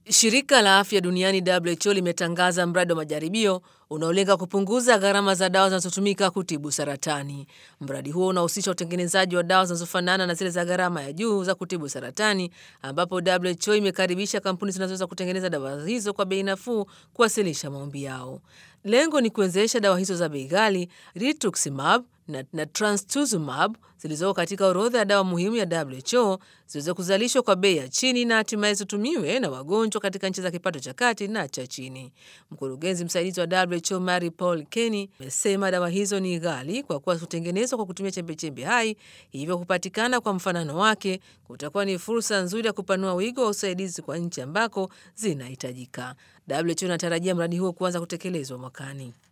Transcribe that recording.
Shirika la Afya Duniani WHO limetangaza mradi wa majaribio unaolenga kupunguza gharama za dawa zinazotumika kutibu saratani. Mradi huo unahusisha utengenezaji wa dawa zinazofanana na zile za gharama ya juu za kutibu saratani, ambapo WHO imekaribisha kampuni zinazoweza kutengeneza dawa hizo kwa bei nafuu kuwasilisha maombi yao. Lengo ni kuwezesha dawa hizo za bei ghali rituximab na, na trastuzumab zilizoko katika orodha ya dawa muhimu ya WHO ziweze kuzalishwa kwa bei ya chini na hatimaye zitumiwe na wagonjwa katika nchi za kipato cha kati na cha chini. Mkurugenzi msaidizi wa WHO Mary Paul Kenny amesema dawa hizo ni ghali kwa kuwa kutengenezwa kwa kutumia chembechembe hai, hivyo kupatikana kwa mfanano wake kutakuwa ni fursa nzuri ya kupanua wigo wa usaidizi kwa nchi ambako zinahitajika. WHO inatarajia mradi huo kuanza kutekelezwa mwakani.